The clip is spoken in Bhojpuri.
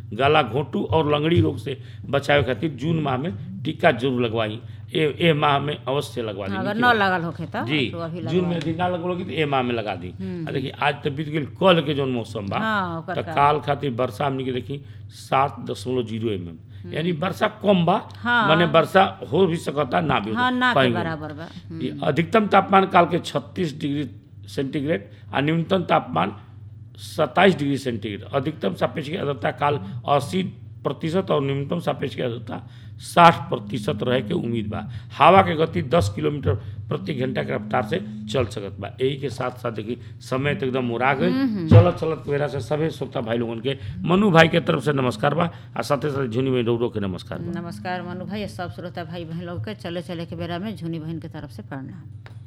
गला घोंटू और लंगड़ी रोग से बचावे खातिर जून माह में टीका जरूर लगवाई ए ए माह में अवश्य लगवा दी अगर न लगल होखे त जी तो अभी जून में यदि ना लगलोगी तो ए माह में लगा दी आ देखिए आज तो बीत गेल कल के जौन मौसम बा हाँ, ओकर तो का। काल खातिर वर्षा हमनी के देखी सात दशमलव जीरो एम एम यानी वर्षा कम बा हाँ। माने वर्षा हो भी सकता ना भी हो हाँ ना के कहीं भी। बराबर बा हम्म। ये अधिकतम तापमान काल के 36 डिग्री सेंटीग्रेड और न्यूनतम तापमान 27 डिग्री सेंटीग्रेड अधिकतम सापेक्षिक आर्द्रता काल 80 प्रतिशत और न्यूनतम सापेक्षिक आर्द्रता 60 प्रतिशत रहे के उम्मीद बा हवा के गति 10 किलोमीटर प्रति घंटा के रफ्तार से चल सकत बा यही के साथ साथ देखी समय तो एकदम मुरा गई चलत चलत बेरा से सभी श्रोता भाई लोगन के मनु भाई के तरफ से नमस्कार बा आ साथे साथ झुनी में डोरो के नमस्कार बा नमस्कार मनु भाई सब श्रोता भाई बहन लोग के चले चले के बेरा में झुनी बहन के तरफ से प्रणाम